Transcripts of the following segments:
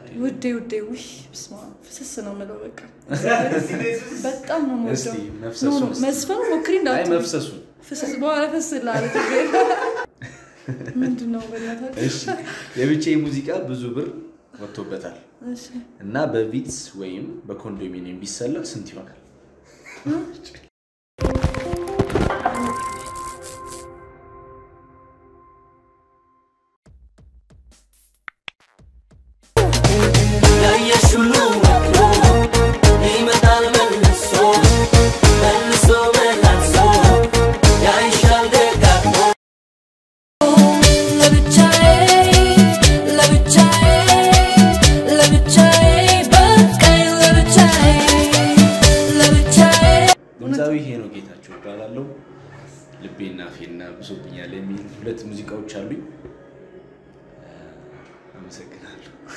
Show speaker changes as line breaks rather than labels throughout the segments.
ውዴ ውዴ ውይ በስመ አብ ፍስስ ነው የምለው በቃ በጣም ነው
እስቲ
የምወደው
መፍሰሱን
ኖ ኖ
እስቲ።
መስፈኑ ሞክሪ
አይ
እንዳትዪ
መፍሰሱን
ፍስስ በኋላ ፈስ ላለ ምንድን ነው በእናታችሁ
እሺ የብቻዬ ሙዚቃ ብዙ ብር ወጥቶበታል
እሺ
እና በቪትስ ወይም በኮንዶሚኒየም ቢሰለፍ ስንት ይሆናል?
ያየሽ ሁሉ መክሮ ይመጣል መልሶ መልሶ መላልሶ ያይሻል ደጋግሞ
ለብቻዬ ለብቻዬ ለብቻዬ በቃኝ ለብቻዬ ለብቻዬ
ድምፃዊ ሄኖክ ጌታቸው እባላለሁ። ልቤና ፌና ብሶብኛል የሚል ሁለት ሙዚቃዎች አሉኝ። አመሰግናለሁ።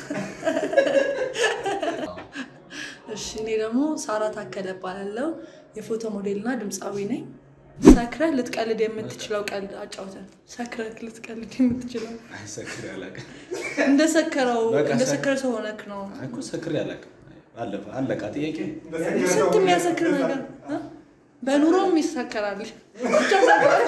እሺ እኔ ደግሞ ሳራ ታከለ እባላለሁ የፎቶ ሞዴልና ድምፃዊ ነኝ ሰክረህ ልትቀልድ የምትችለው ቀልድ አጫውተን ሰክረህ ልትቀልድ የምትችለው
አይ ሰክሬ አላውቅም።
እንደሰከረው
በቃ
እንደሰከረ ሰው ሆነክ ነው
አይ እኮ ሰክሬ አላውቅም። አለፈ አለቃ ጥያቄ
ስንት የሚያሰክር ነገር እ? በኑሮም ይሰከራል ብቻ ሰክረ-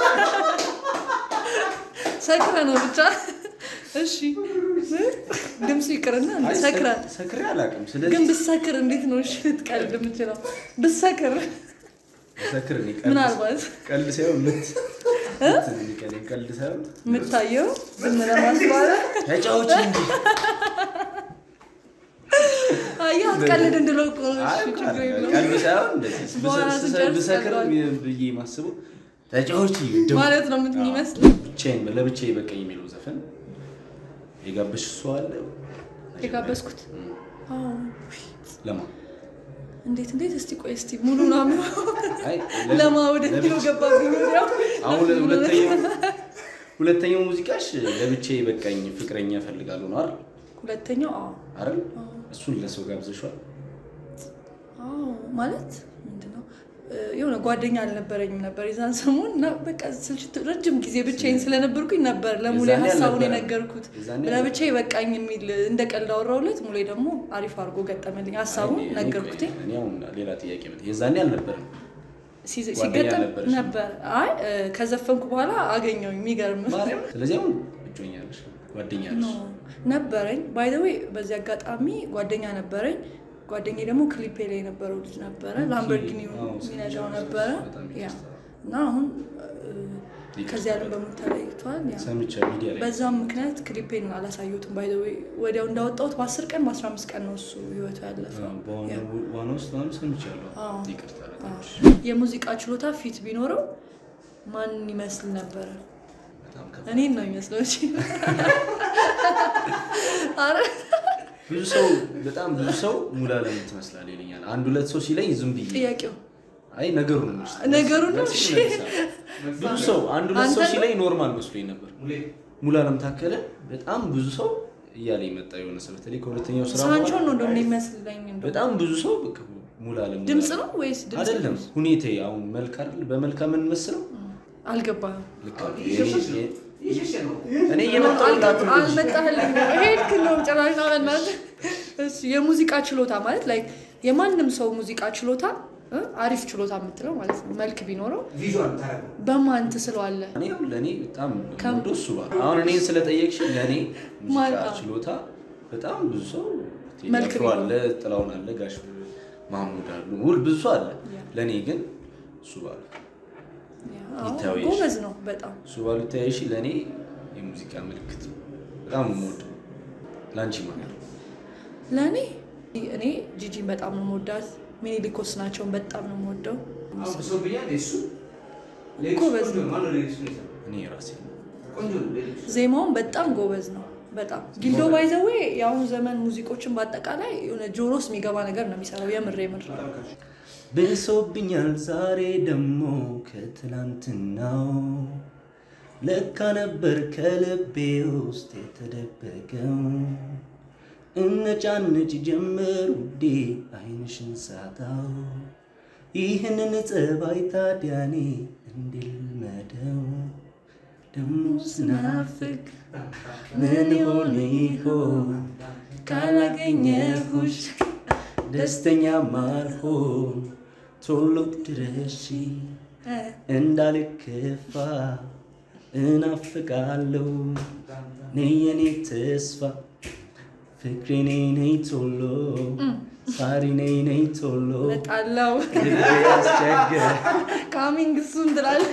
ሰክረ ነው ብቻ እሺ ድምፁ ይቅርና
አይ
ሰክረ
ሰክ- ሰክሬ አላውቅም።
ግን
ስለዚህ
ብሰክር እንዴት ነው እሺ ልትቀልድ የምችለው ብሰክር
ሰክር እኔ ቀልድ-
ምናልባት
ቀልድ ሳይሆን ምት ምት ነው የሚቀለኝ። ቀልድ ሳይሆን
የምታየው ዝም ለማስባለ
ተጫዎች እንጂ
አየህ አትቀልድ እንድለው እኮ ነው።
አይ
እሺ
እኮ
ችግር የለውም
ቀልድ ሳይሆን እንደዚህ
በኋላ
ብሰ-
ስንጨርስ
ብሰክር
ቀልዷል።
ብዬ የማስበው ተጫዎች ደው-
ማለት ነው ምን ይመስል
ብቻዬን ለብቻዬ በቃኝ የሚለው ዘፈን የጋበሽ እሱ አለ
የጋበዝኩት
እም፣
አዎ።
ለማ
እንዴት እንዴት እስቲ ቆይ እስቲ ሙሉ ናምሮ
አይ ለ-
ለማ ወደ ሚለው
ለብቻ-
ገባብኝ ወዲያው
አሁን ሁለተኛው ሁለተኛው ሙዚቃሽ ለብቻዬ በቃኝ ፍቅረኛ እፈልጋለሁ ነው አይደል
ሁለተኛው አዎ
አይደል እሱን ለሰው ጋብዘሽዋል
አዎ ማለት ምንድነው እ፣ የሆነ ጓደኛ አልነበረኝም ነበር የዛን ሰሞን እና በቃ ስልችት ረጅም ጊዜ ብቻዬን ስለነበርኩኝ ነበር ለሙሌ
የዛኔ
ሀሳቡን
አልነበረም።
የነገርኩት
የዛኔ
ለብቻዬ በቃኝ የሚል እንደ ቀልድ አወራሁለት ሙሌ ደግሞ አሪፍ አድርጎ ገጠመልኝ ሀሳቡን
አይ፣ እኔ-
ነገርኩት
እኔ እኔ አሁን ሌላ ጥያቄ መጣ የዛኔ አልነበረም
ሲዘ-
ጓደኛ
ሲገጠም
ነበረሽ?
ነበር አይ እ፣ ከዘፈንኩ በኋላ አገኘው የሚገርም
ማርያም ስለዚህ አሁን እጮኛለሽ ጓደኛ
ኖ
አለሽ
ነበረኝ ባይ ዘ ዌይ በዚህ አጋጣሚ ጓደኛ ነበረኝ ጓደኛ ደግሞ ክሊፔ ላይ የነበረው ልጅ ነበረ ላምበርጊኒ
አዎ፣
የሚነዳው
ሰምቻለሁ።
ነበረ
በጣም
ያ
ይቅርታ።
እና አሁን እ፣
ይቅርታ
ከዚህ ዓለም በሞት ተለይቷል ያ
ሰምቻ ሚዲያ ላይ
በዛም ምክንያት ክሊፔን አላሳየሁትም ባይ ዘ ዌይ ወዲያው እንዳወጣሁት በአስር ቀን በአስራ አምስት ቀን ነው እሱ ህይወቱ ያለፈው ያ።
ዋና ውስጥ ምናምን ሰምቻለሁ
አዎ።
ይቅርታ በጣም
አዎ። የሙዚቃ ችሎታ ፊት ቢኖረው ማን ይመስል ነበረ
በጣም ከ-
እኔን ነው የሚመስለው እንጂ ኧረ
ብዙ ሰው በጣም ብዙ ሰው ሙሉዓለም ትመስላለህ ይለኛል አንድ ሁለት ሰው ሲለኝ ዝም ብዬ
ጥያቄው
አይ ነገሩን ነው የምልሽ።
ነገሩን ነው?
መልስ
እሺ።
ይመልሳል። ብዙ ሰው አንድ ሁለት ሰው
አንተ ነው?
ሲለኝ ኖርማል መስሎኝ ነበር ሙሉዓለም ታከለ በጣም ብዙ ሰው እያለ የመጣ የሆነ ሰው በተለይ ከሁለተኛው ስራ
ሳንቾን
በኋላ
ነው እንደሆነ የሚመስለኝ እንደው።
በጣም ብዙ ሰው በቃ ሙሉዓለም
ድምፅ
ሙሉዓለም።
ነው ወይስ ድምፅ
አይደለም ሁኔታ አሁን መልክ አይደል በመልክ የምንመስለው
አልገባህም
ልክ አይደል? የኔ- እኔ እየመጣሁላት ነው እንጂ።
አልመጣህልኝ ሄድክ ነው ጭራሽ ናበናት እሱ የሙዚቃ ችሎታ ማለት ላይ የማንም ሰው ሙዚቃ ችሎታ እ? አሪፍ ችሎታ የምትለው ማለት ነው መልክ ቢኖረው በማን ትስለዋለህ
እኔ አሁን ለእኔ በጣም
ከም-
ወዶ እሱ ባል አሁን እኔን ስለጠየቅሽ ለእኔ ሙዚቃ
ማለት-
ችሎታ በጣም ብዙ ሰው
መልክ
ቴዲ አፍሮ አለ ጥላውን አለ ጋሽ ማሙድ አሉ ሁል ብዙ ሰው አለ
ያ።
ለእኔ ግን እሱ ባሉ
አዎ፣
ይታወይሽ።
ጎበዝ ነው በጣም
እሱ ባሉ ተያይሽ ለእኔ የሙዚቃ ምልክት ነው በጣም የምወደው ለአንቺ ማለት ነው
ለእኔ እኔ ጂጂን በጣም ነው የምወዳት ሚኒሊኮስ ናቸውን በጣም ነው የምወደው ጎበዝ ነው
እኔ ራሴ
ዜማውን በጣም ጎበዝ ነው በጣም ጊልዶ ባይዘዌ የአሁኑ ዘመን ሙዚቆችን በአጠቃላይ የሆነ ጆሮስ የሚገባ ነገር ነው የሚሰራው የምር የምር
ብሶብኛል ዛሬ ደግሞ ከትላንትናው ለካ ነበር ከልቤ ውስጥ የተደበቀው እነጫነጭ ጀመር ውዴ አይንሽን ሳታው ይህንን ጸባይ ታዲያኔ እንድልመደው ደሞ ስናፍቅ ምን ሆነ ይሆን
ካላገኘሁሽ
ደስተኛ ማልሆን ቶሎ ድረሺ እንዳልከፋ እናፍቃለሁ ነይ የኔ ተስፋ ፍቅሬ ነይ ነይ ቶሎ ሳሪ ነይ ነይ ቶሎ
እመጣለሁ
ልቤ ያስቸገረ
ካሚንግ እሱን ትላለህ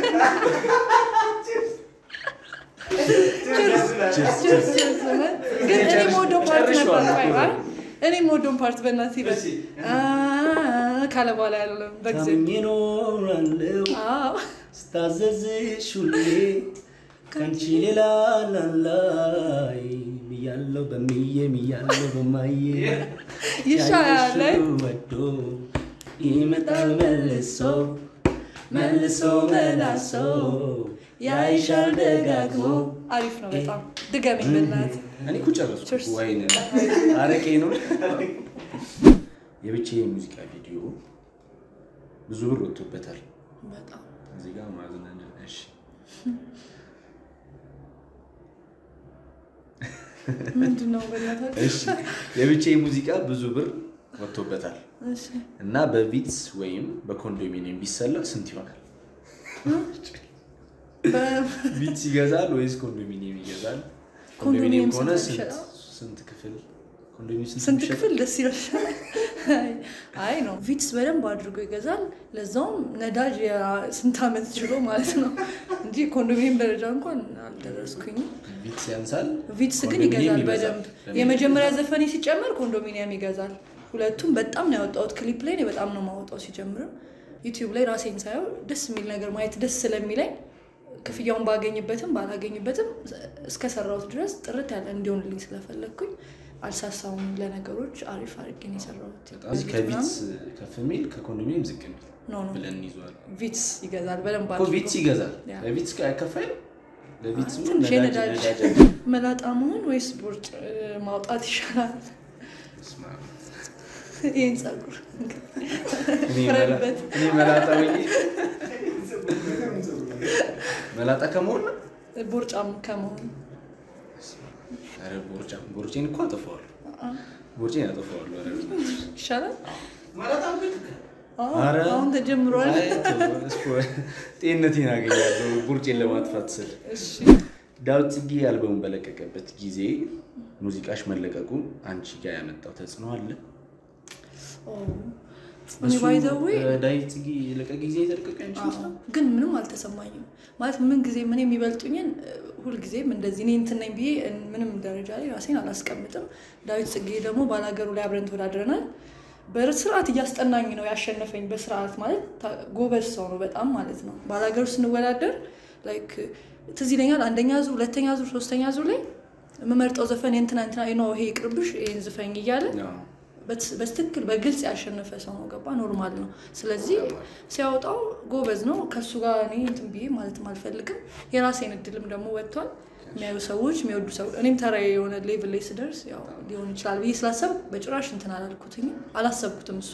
ችርስ ችርስ እውነት። ግን እኔ የምወደው ፓርት ነበር
ጨርሼዋለሁ
ቆይ፣
እኮ።
አይ፣ እኔ የምወደውን ፓርት በእናትህ ይበል አ ካለ በኋላ ያለው በጊዜ
ታምኜ እኖራለሁ
አዎ
ስታዘዝሽ ሁሌ ከአንቺ ሌላ ላላይ ብያለሁ በምዬ ብያለሁ በማየ
ይሻላል
ያየሽው ወዶ ይመጣል መልሶ መልሶ መላሶ ያይሻል ደጋግሞ
አሪፍ ነው በጣም ድገመኝ በእናትህ
እኔ እኮ ጨረስኩ
ችርስ።
ወይን አረቄ ነው የብቻ የሙዚቃ ቪዲዮ ብዙ ብር ወጥቶበታል
በጣም
እዚህ ጋር ማዝናኛ እሺ
ምንድን ነው በእናትህ
እሺ የብቻ ሙዚቃ ብዙ ብር ወጥቶበታል
እሺ
እና በቪትስ ወይም በኮንዶሚኒየም ቢሰላ ስንት ይሆናል?
በ-
ቪትስ ይገዛል ወይስ ኮንዶሚኒየም ይገዛል?
ኮንዶሚኒየም
ኮንዶሚኒየም ከሆነ
ስንት
ስንት
ይሸጣል?
ስንት ክፍል ኮንዶሚኒየም ስንት
ስንት
ይሸጣል?
ክፍል ደስ ይላል። አይ ነው ቪትስ በደንብ አድርጎ ይገዛል። ለዛውም ነዳጅ የስንት ዓመት ችሎ ማለት ነው እንጂ ኮንዶሚኒየም ደረጃ እንኳን አልደረስኩኝም።
ቪትስ ያንሳል።
ቪትስ ግን
ኮንዶሚኒየም
ይገዛል በደንብ።
ለምን
የመጀመሪያ ዘፈኔ ሲጨመር ኮንዶሚኒየም ይገዛል። ሁለቱም በጣም ነው ያወጣሁት። ክሊፕ ላይ እኔ በጣም ነው ማወጣው። ሲጀምርም ዩቲዩብ ላይ ራሴን ሳየው ደስ የሚል ነገር ማየት ደስ ስለሚለኝ ክፍያውን ባገኝበትም ባላገኝበትም እስከሰራሁት ድረስ ጥርት ያለ እንዲሆንልኝ ስለፈለግኩኝ አልሳሳውም። ለነገሮች አሪፍ አድርጌ ነው የሰራሁት።
በጣም እዚህ ከቪትስ ከፍ የሚል ከኮንዶሚኒየም ዝቅ የሚል
ኖ ኖ
ብለን እንይዘዋል።
ቪትስ ይገዛል በደንብ
እኮ
አድርጎ።
ቪትስ ይገዛል።
ያ።
ለቪትስ ጋር አይከፋይም? ለቪትስ ምን
ትንሽ
ነዳጅ
የነዳጅ
ነዳጅ
መላጣ መሆን ወይስ ቦርጭ እ, ማውጣት ይሻላል?
በስመ አብ።
ይህን ጸጉር
እኔ መላ-
ፍረድበት።
እኔ መላጣ ወይ መላጣ ከመሆን ነው
ቦርጫም ከመሆን
ኧረ ቦርጫም ቦርጬን እኮ አጠፋዋለሁ። ቦርጬን አጠፋዋለሁ። ኧረ
ይሻላል። አዎ፣
ኧረ
አሁን ተጀምሯል።
አይ፣ ተው፣ እስኮ- ጤንነቴን አገኛለሁ ቦርጬን ለማጥፋት ስል።
እሺ
ዳዊት ጽጌ አልበሙን በለቀቀበት ጊዜ ሙዚቃሽ መለቀቁ አንቺ ጋር ያመጣው ተጽዕኖ አለ?
ኦ፣ እኔ
እሱ፣
ባይ ዘ ዌይ
እ፣ ዳዊት ጽጌ የለቀ ጊዜ የተለቀቀ አንቺ ይመስላል?
ግን ምንም አልተሰማኝም። ማለት ምን ጊዜ ምን የሚበልጡኝን እ፣ ሁልጊዜም እንደዚህ እኔ እንትን ነኝ ብዬ እ፣ ምንም ደረጃ ላይ ራሴን አላስቀምጥም። ዳዊት ጽጌ ደግሞ ባላገሩ ላይ አብረን ተወዳድረናል። በስርዓት እያስጠናኝ ነው ያሸነፈኝ። በስርዓት ማለት ታ- ጎበዝ ሰው ነው በጣም ማለት ነው። ባላገሩ ስንወዳደር ላይክ ትዝ ይለኛል አንደኛ ዙር፣ ሁለተኛ ዙር፣ ሶስተኛ ዙር ላይ የምመርጠው ዘፈን የእንትና እንትና ነው ይሄ ይቅርብሽ ይሄን ዝፈኝ እያለ
አዎ።
በትስ- በትክክል በግልጽ ያሸነፈ ሰው ነው። ገባ ኖርማል ነው። ስለዚህ ሲያወጣው ጎበዝ ነው። ከሱ ጋር እኔ እንትን ብዬ ማለትም አልፈልግም። የራሴን እድልም ደግሞ ወጥቷል። የሚያዩ ሰዎች የሚወዱ ሰዎች እኔም ተራ የሆነ ሌቭል ላይ ስደርስ ያው ሊሆን ይችላል ብዬ ስላሰብ በጭራሽ እንትን አላልኩትኝም አላሰብኩትም። እሱ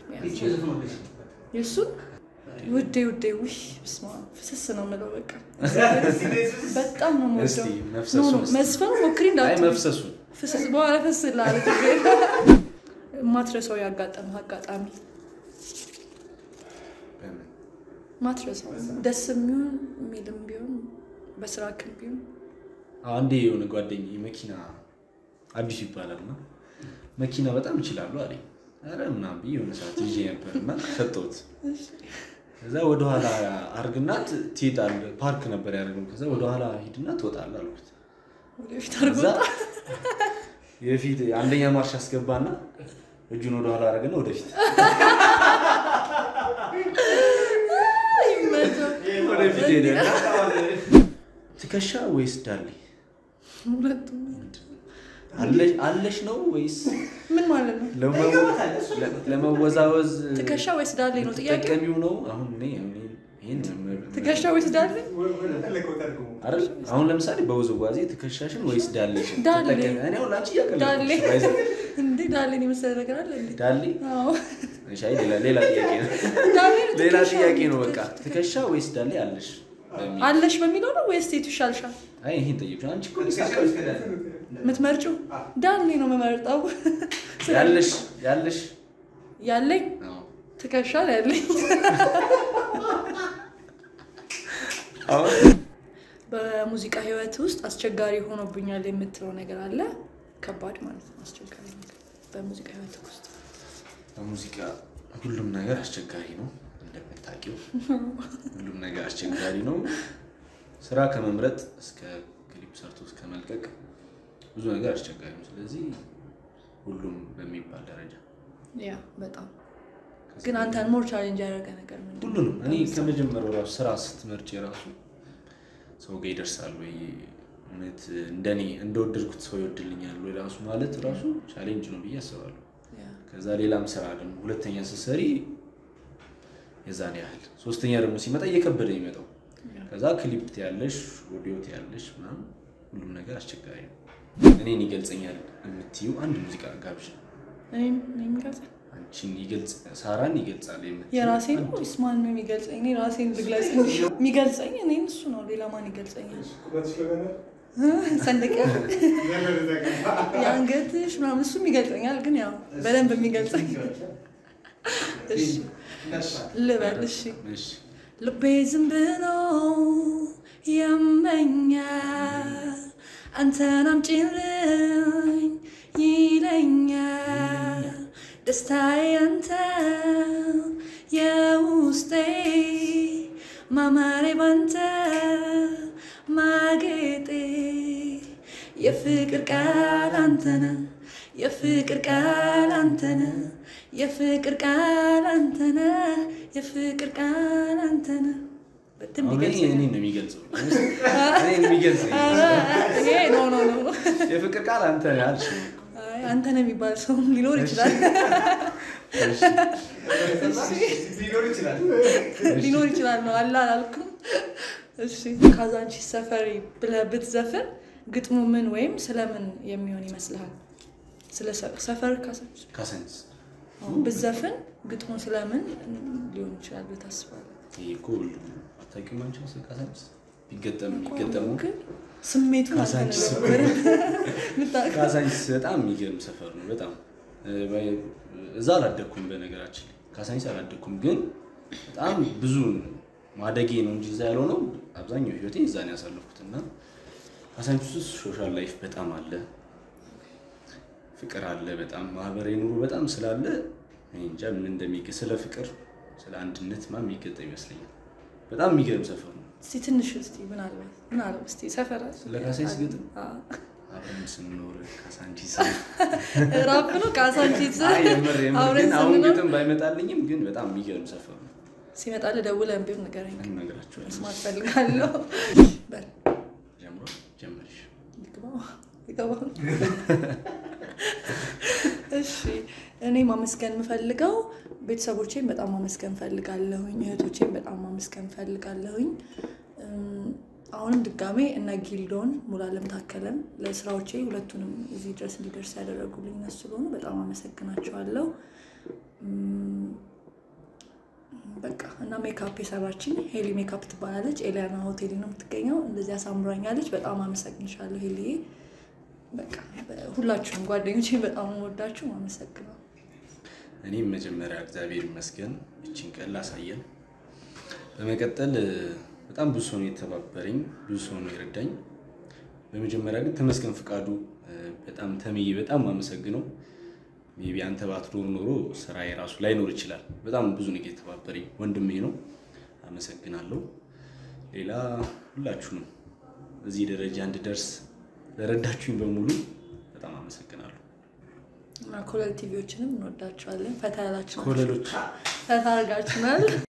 የእሱን ውዴ ውዴ ውይ ብስማ ፍስስ ነው የምለው በቃ በጣም ነው
እስቲ
የምወደው።
መፍሰሱን
ኖ ኖ
እስቲ።
መስፈኑ ሞክሪ
አይ
እንዳትሉ
መፍሰሱን
ፍስስ በኋላ ፍስ ላለ ማትረሰው ያጋጠመ አጋጣሚ
በምን?
ማትረሰው ደስ የሚሆን የሚልም ቢሆን በስራ ክም ቢሆን
አንዴ የሆነ ጓደኝ መኪና አዲሱ ይባላል እና መኪና በጣም ይችላሉ አለኝ። ኧረ ምናምን ብዬ የሆነ ሰዓት ይዤ ነበር እና ሰጠሁት። ከዛ ወደኋላ አርግናት ትሄዳለህ። ፓርክ ነበር ያደርገው። ከዛ ወደኋላ ሂድና ትወጣለህ አልኩት።
ወደፊት አድርጎ
ከዛ የፊት አንደኛ ማርሽ አስገባና እጁን ወደኋላ አደረገና ወደፊት
ይመቸው።
ወደፊት ሄደ። ትከሻ ወይስ ዳሌ
ሁለቱም
አለሽ- አለሽ ነው ወይስ
ምን ማለት ነው?
ለመወ- ለ- ለመወዛወዝ
ትከሻ ወይስ ዳሌ ነው ጥያቄ?
ትጠቀሚው ነው? አሁን እኔ እኔ ይሄን መ-
ትከሻ ወይስ ዳሌ?
አይደል? አሁን ለምሳሌ በውዝዋዜ ትከሻሽን ወይስ ዳሌሽን
ዳሌ።
ትጠቀሚ? እኔ አሁን ላንቺ እያቀለድኩ
ዳሌ
ነው። ባይዘ-
እንዴ ዳሌን የመሰለ ነገር አለ እንዴ?
ዳሌ
አዎ
እሺ፣ አይ ሌላ ሌላ ጥያቄ ነው።
ዳሌ ነው
ሌላ
ትከሻ
ጥያቄ ነው። በቃ ትከሻ ወይስ ዳሌ አለሽ በሚል
አለሽ በሚለው ነው ወይስ ሴቱ ይሻልሻል?
አይ ይሄን ጠየቅሽ አንቺ እኮ ልሳቀ
የምትመርጪው ዳሌ ነው የምመርጠው።
ያለሽ ያለሽ
ያለኝ
አዎ።
ትከሻ ነው ያለኝ።
አሁን
በሙዚቃ ህይወት ውስጥ አስቸጋሪ ሆኖብኛል የምትለው ነገር አለ? ከባድ ማለት ነው አስቸጋሪ ነገር በሙዚቃ ህይወት ውስጥ
በሙዚቃ ሁሉም ነገር አስቸጋሪ ነው እንደምታውቂው፣ ሁሉም ነገር አስቸጋሪ ነው። ስራ ከመምረጥ እስከ ክሊፕ ሰርቶ እስከ መልቀቅ ብዙ ነገር አስቸጋሪ ነው። ስለዚህ ሁሉም በሚባል ደረጃ
ያ በጣም ግን አንተን ሞር ቻሌንጅ ያደረገ ነገር ምንድን ነው?
ሁሉንም እኔ ከመጀመሪያው ራሱ ስራ ስትመርጭ የራሱ ሰው ጋር ይደርሳል ወይ እውነት እንደኔ እንደወደድኩት ሰው ይወድልኛል ወይ ራሱ ማለት ራሱ ቻሌንጅ ነው ብዬ አስባለሁ።
ያ
ከዛ ሌላም ስራ ደግሞ ሁለተኛ ስትሰሪ የዛን ያህል ሶስተኛ ደግሞ ሲመጣ እየከበደ የሚመጣው ከዛ ክሊፕ ያለሽ ኦዲዮ ያለሽ ምናምን ሁሉም ነገር አስቸጋሪ ነው። እኔን ይገልጸኛል የምትዩ አንድ ሙዚቃ ጋብዥ።
እኔም እኔም ይገልጻል
አንቺን ይገልጽ ሳራን ይገልጻል የምትይው
የራሴን
አንድ-
ወይስ ማን ነው የሚገልጸኝ? እኔ ራሴን ልግለጽ እንጂ የሚገልጸኝ እኔን እሱ ነው። ሌላ ማን ይገልጸኛል? ሰንደቅ የአንገትሽ ምናምን እሱም ይገልጸኛል። ግን ያው በደንብ የሚገልጸኝ እሺ ልበል እሺ
እሺ
ልቤ ዝም ብሎ ያመኛል አንተን አምጪልኝ ይለኛል ደስታዬ አንተ የውስጤ ማማሬ ባንተ ማጌጤ የፍቅር ቃል አንተነ የፍቅር ቃል አንተነ የፍቅር ቃል አንተነ የፍቅር ቃል አንተነ በደንብ
አሁን ይሄ
ይገልጸኛል።
እኔን ነው የሚገልጸው እኔን የሚገልጸኝ
ይሄ ኖ ኖ ኖ ኖ።
የፍቅር ቃል አንተ ነህ አልሽ።
አይ አንተ ነው የሚባል ሰው ሊኖር ይችላል
ሊኖር ይችላል።
ሊኖር ይችላል ነው አላ አላልኩም። እሺ ካዛንቺስ ሰፈሪ ብለህ ብትዘፍን ግጥሙ ምን ወይም ስለምን የሚሆን ይመስልሃል? ስለ ሰ- ሰፈር ካዛንቺስ
ካሰንስ
አሁን ብትዘፍን ግጥሙ ስለምን ሊሆን ይችላል ብለህ ታስባለህ?
ይሄ እኮ ሁሉም አታውቂውም አንቺ ስለ ካሰንስ ቢገጠም ቢገጠሙ
ግን ስሜቱን አንተ
ካዛንቺስ
ነው
እኮ
የምታውቀው።
ካሳንቺስ በጣም የሚገርም ሰፈር ነው። በጣም እ፣ በ- እዛ አላደግኩም፣ በነገራችን ላይ ካሳንቺስ አላደግኩም፣ ግን በጣም ብዙ ማደጌ ነው እንጂ እዛ ያልሆነው አብዛኛው ህይወቴ እዛ ነው ያሳለፍኩት እና ካሳንቺስ ውስጥ ሶሻል ላይፍ በጣም አለ፣ ፍቅር አለ፣ በጣም ማህበራዊ ኑሮ በጣም ስላለ እኔ እንጃ ምን እንደሚገ ስለ ፍቅር ስለ አንድነት ማ የሚገጠ ይመስለኛል። በጣም የሚገርም ሰፈር ነው።
እስቲ ትንሽ እስቲ ምናልባት ምናልባት እስቲ ሰፈር
ስለ ካሳንቺስ ግጥም
አዎ።
አብረን ስንኖር ካሳንቺስ
ራፕ ነው ካዛንቺስ
አይ የምር የምር
አብረን
ግን አሁን
ስንኖር
ግጥም ባይመጣልኝም ግን በጣም የሚገርም ሰፈር ነው።
ሲመጣ ደውለህ ቢሆን ንገረኝ።
እንነግራቸዋለን።
መስማት ፈልጋለሁ። በል
ጀምሮ ጀመርሽ።
ይግባው ይገባው። እሺ እኔ ማመስገን የምፈልገው ቤተሰቦቼን በጣም ማመስገን ፈልጋለሁኝ። እህቶቼን በጣም ማመስገን ፈልጋለሁኝ። እም፣ አሁንም ድጋሜ እነ ጊልዶን ሙሉዓለም ታከለን ለስራዎቼ ሁለቱንም እዚህ ድረስ እንዲደርስ ያደረጉልኝ እነሱ ስለሆኑ በጣም አመሰግናቸዋለሁ። እም፣ በቃ እና ሜካፕ የሰራችኝ ሄሊ ሜካፕ ትባላለች። ኤሊያና ሆቴል ነው የምትገኘው። እንደዚህ አሳምራኛለች። በጣም አመሰግንሻለሁ ሄሊዬ። በቃ ሁላችሁም ጓደኞቼ በጣም ወዳችሁ አመሰግናለሁ።
እኔም መጀመሪያ እግዚአብሔር ይመስገን እችን ቀን ላሳየን። በመቀጠል እ፣ በጣም ብዙ ሰው ነው የተባበረኝ፣ ብዙ ሰው ነው የረዳኝ። በመጀመሪያ ግን ተመስገን ፍቃዱ እ፣ በጣም ተምዬ በጣም አመሰግነው። ሜቢ አንተ ባትኖር ኖሮ ስራ የራሱ ላይኖር ይችላል። በጣም ብዙ ነገር የተባበረኝ ወንድሜ ነው፣ አመሰግናለሁ። ሌላ ሁላችሁንም እዚህ ደረጃ እንድደርስ ለረዳችሁኝ በሙሉ በጣም አመሰግናለሁ።
እና ኮለል ቲቪዎችንም እንወዳቸዋለን። ፈታ ያላችሁ ናችሁ።
ኮለሎች
ፈታ አድርጋችሁናል።